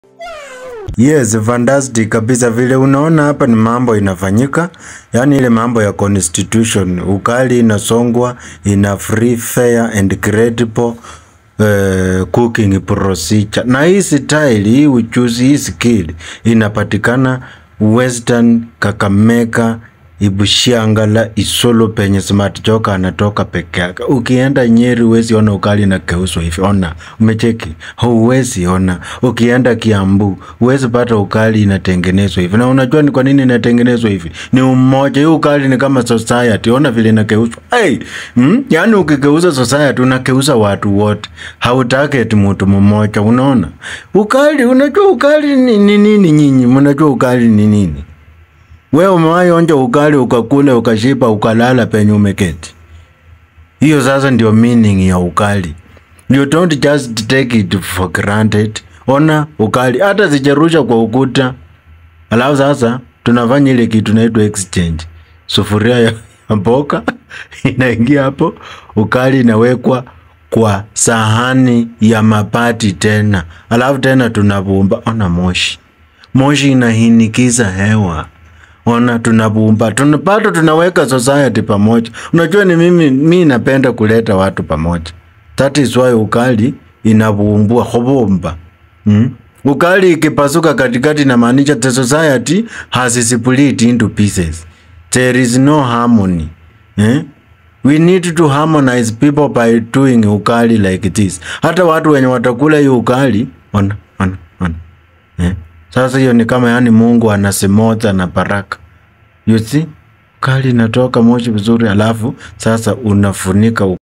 Yes, fantastic kabisa vile unaona hapa ni mambo inafanyika, yaani ile mambo ya constitution, ukali inasongwa in a free, fair and credible uh, cooking procedure. Na hii style, hii uchuzi, hii skill inapatikana Western Kakamega, Ibushangala, Isolo penye Smart Joka anatoka peke yake. Ukienda Nyeri huwezi ona ukali na keuswa hivi, ona, umecheki, huwezi ona. Ukienda Kiambu huwezi pata ukali inatengenezwa hivi, na unajua ni kwa nini inatengenezwa hivi? Ni umoja. Hii ukali ni kama society, ona vile inakeuswa. Hey, mm? Yaani ukigeuza society unakeuza watu wote, hautaki eti mtu mmoja. Unaona ukali, unajua ukali ni ni nini? Nyinyi mnajua ukali ni nini? We umewahi onja ukali ukakula ukashiba ukalala penye umeketi? Hiyo sasa ndio meaning ya ukali. You don't just take it for granted. Ona ukali hata zijarusha kwa ukuta, alafu sasa tunafanya ile kitu inaitwa exchange. Sufuria ya ya mboga inaingia hapo, ukali inawekwa kwa sahani ya mabati tena, alafu tena tunabumba. Ona moshi, moshi inahinikiza hewa ona tunabumba tuna, bado tunaweka society pamoja. Unajua ni mimi, mi napenda kuleta watu pamoja. That is why ukali inabumbua hobomba mm? Ukali ikipasuka katikati inamaanisha the society has split into pieces. There is no harmony eh? We need to harmonize people by doing ukali like this. Hata watu wenye watakula hiyo ukali ona, ona, ona. Eh? Sasa hiyo ni kama yani Mungu anasimota na baraka. You see? Ukali inatoka moshi vizuri alafu sasa unafunika